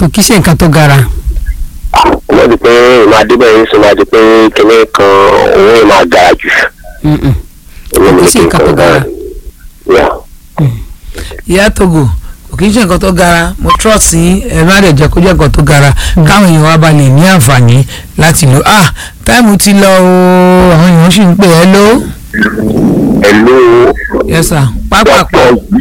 kò kí ṣe nǹkan tó gara. wọ́n di pé ìmọ̀ adébẹ̀yìn sọ máa di pé kíní kan owó yìí máa gara jù. Mm-mm. Owó mi Kò ní sí kí n nǹkan tó kan gara. Yeah. ìyá togo kò kí n ṣe nǹkan tó gara mo trust yín ẹ má dẹ̀ jẹ́ kó jẹ́ nǹkan tó gara káwọn èèyàn wa bá lè ní àǹfààní láti lò ah táìmù ti lọ o àwọn èèyàn sì ń pè ẹ́ ló Hello. yes sir pápápá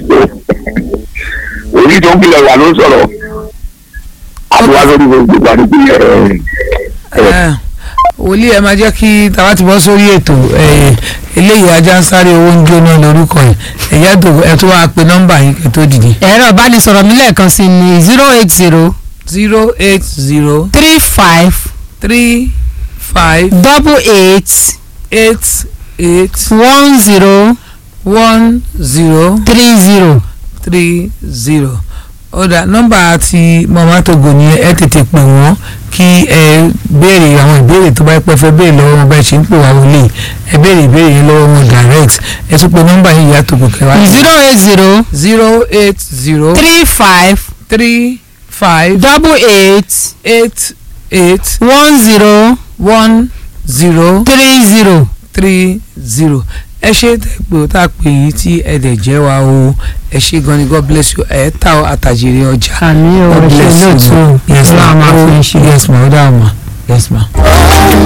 orí tó ń kílẹ̀ wà ló ń sọ̀rọ̀ àbúrò lórí gbogbo ìgbàdúgbò yẹn. ẹ wòlíì ẹ máa jẹ́ kí tàwa ti bọ́ sórí ètò ẹ, eléyìí ajá ń sáré owó ń jóná lórúkọ ẹ ẹ̀yà tó ẹ tó wá pe nọ́mbà yìí kẹ́ tó dìde ẹ̀rọ ìbánisọ̀rọ̀ mi lẹ́ẹ̀kan sí ni zero eight zero zero eight zero three five three five double eight eight eight one zero one zero three zero. three zero ọ̀dà nọ́mbà ti mama togo ni ẹ tètè pè wọ́n kí ẹ béèrè àwọn ìbéèrè tó bá pẹ́ fẹ́ béèrè lọ́wọ́ wọn bá ṣe ń pè wá wọlé ẹ béèrè ìbéèrè yẹn lọ́wọ́ wọn direct ẹ tún pe nọ́mbà yìí ìyá togo kẹwàá zero eight zero zero eight zero three five three five double eight eight eight one zero one zero three zero. three zero ẹ ṣe tẹ̀pẹ́ ó tà pé yìí tí ẹ dẹ̀ jẹ́ wa o ẹ ṣe gan ni god bless you ẹ ta àtàjèrè ọjà. àmì ò God ṣe bless you. lóòótọ́ yes ma ọlọ́run máa fún iṣẹ́. yes ma ó dáhùn ma yes ma.